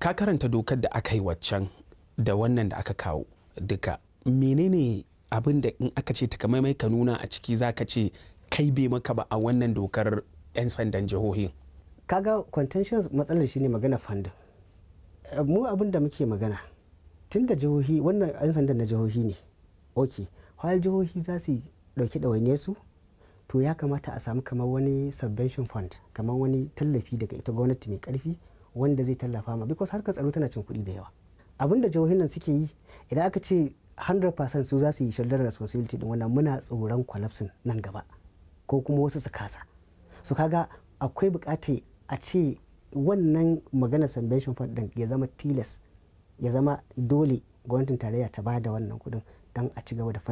ka karanta dokar da aka yi waccan da wannan da aka kawo duka menene abin da in aka ce takamaimai ka nuna a ciki za ka ce kai bai maka ba a wannan dokar 'yan sandan jihohin kaga contention matsalar shine magana fandin mu abin da muke magana tun da jihohi wannan 'yan sandan na jihohi ne ok har jihohi za su dauki ɗawainiyar su to ya kamata a samu kamar wani subvention fund kamar wani tallafi daga ita gwamnati mai karfi wanda zai tallafa ma because harkar tsaro tana cin kuɗi da yawa abin da jihohin nan suke yi idan aka ce 100% su za su yi shoulder responsibility din wannan muna tsoron collapsing nan gaba ko kuma wasu su kasa su kaga akwai bukata a ce wannan magana subvention fund din ya zama tilas ya zama dole gwamnatin tarayya ta bada wannan kudin don a ci gaba da